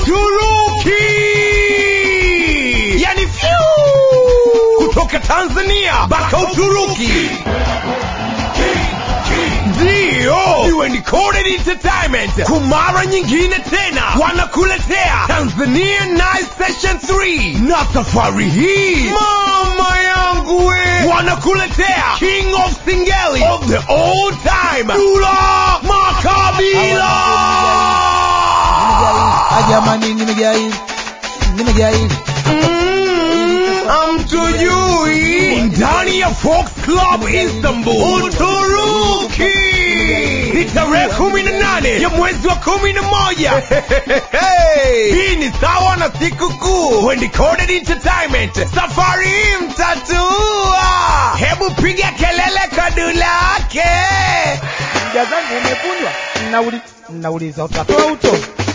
Uturuki, yani fyu kutoka Tanzania mpaka Uturuki. Ndiyo, iwe ni Coded Entertainment kwa mara nyingine tena wanakuletea Tanzania Night Session 3 na safari hii mama yangu we wanakuletea King of Singeli of the all time Dula Makabila. jamani nimejaa hili nimejaa hili Mm, amtujui ndani ya Fox Club Istanbul, Uturuki. Ni tarehe kumi na nane ya mwezi wa kumi na moja. Hii ni sawa na siku kuu when Coded Entertainment. Safari hii mtatua. Hebu piga kelele kadulake. mja zangu umevunjwa Nauli- nauliza utatoa uto